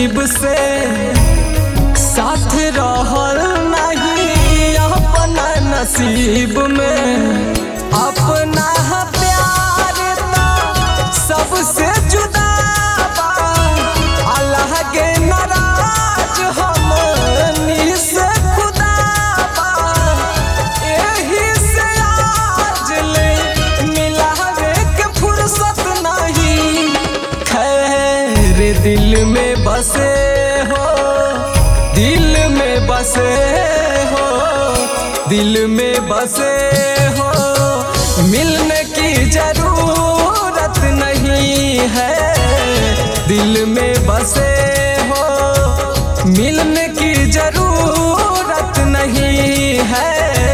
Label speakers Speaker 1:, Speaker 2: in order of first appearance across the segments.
Speaker 1: करीब से साथ रहल नहीं अपना नसीब में अपना प्यार ता सबसे जुदा बा अल्लाह के नाराज हमनी से खुदा बा एही से आज ले मिलावे के फुर्सत नहीं खैर दिल में बसे हो दिल में बसे हो दिल में बसे हो मिलने की जरूरत नहीं है दिल में बसे हो मिलने की जरूरत नहीं है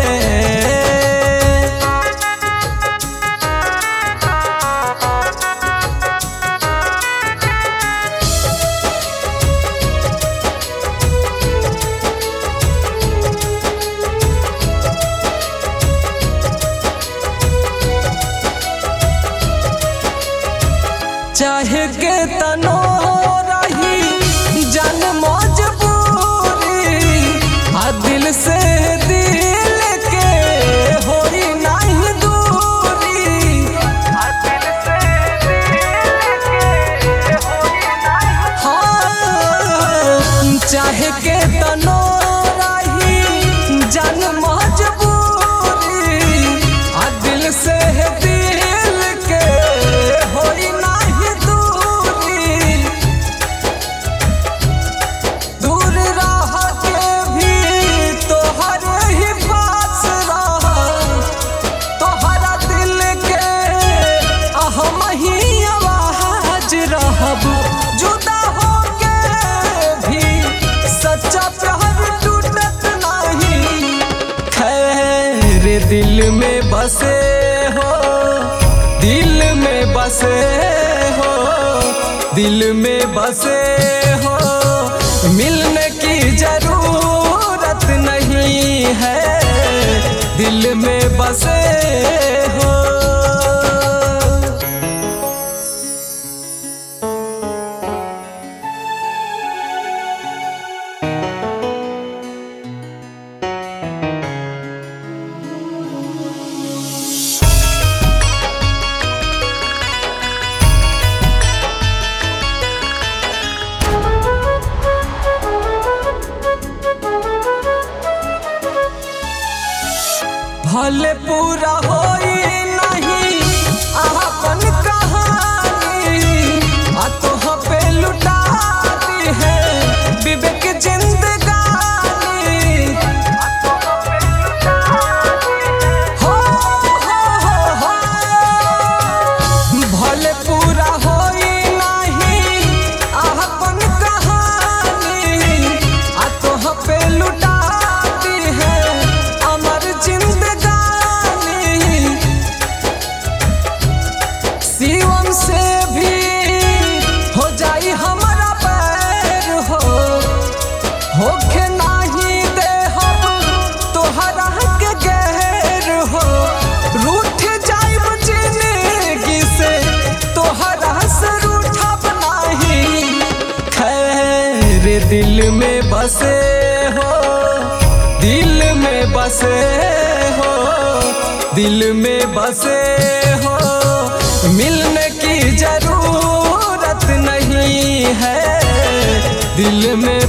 Speaker 1: चाहे के तनो रही जन मजबूरी आ दिल से दिल के होई नहीं दूरी आ दिल से दिल के होई नहीं हाँ चाहे के तनो रही जन मजबूरी आ दिल से दिल के होई नहीं दूरी दूर रह के भी तोहर ही पास रह तोहरा दिल के अहम ही आवाज रहब जुदा हो के भी सच्चा प्यार टूटत नहीं खैर दिल में बसे हो दिल में बसे हो दिल में बसे हो मिलने की जरूरत नहीं है दिल में बसे हो भले पूरा होई नहीं अपन कहानी आ तोह पे लुटा दी है विवेक जिंदगानी आ तोह पे लुटा दी है। हो, हो, हो, हो। भले पूरा होई नहीं अपन कहानी आ तोह पे लुटा दी है अमर जिंदगानी शिवम से भी हो जाई हमारा पैर हो होखे नाही दे हम तोहरा के गैर हो रूठ जाइब जिंदगी से तोहरा से रूठब नाही खैर दिल में बसे हो दिल में बसे हो दिल में बसे हो मिलने की जरूरत नहीं है दिल में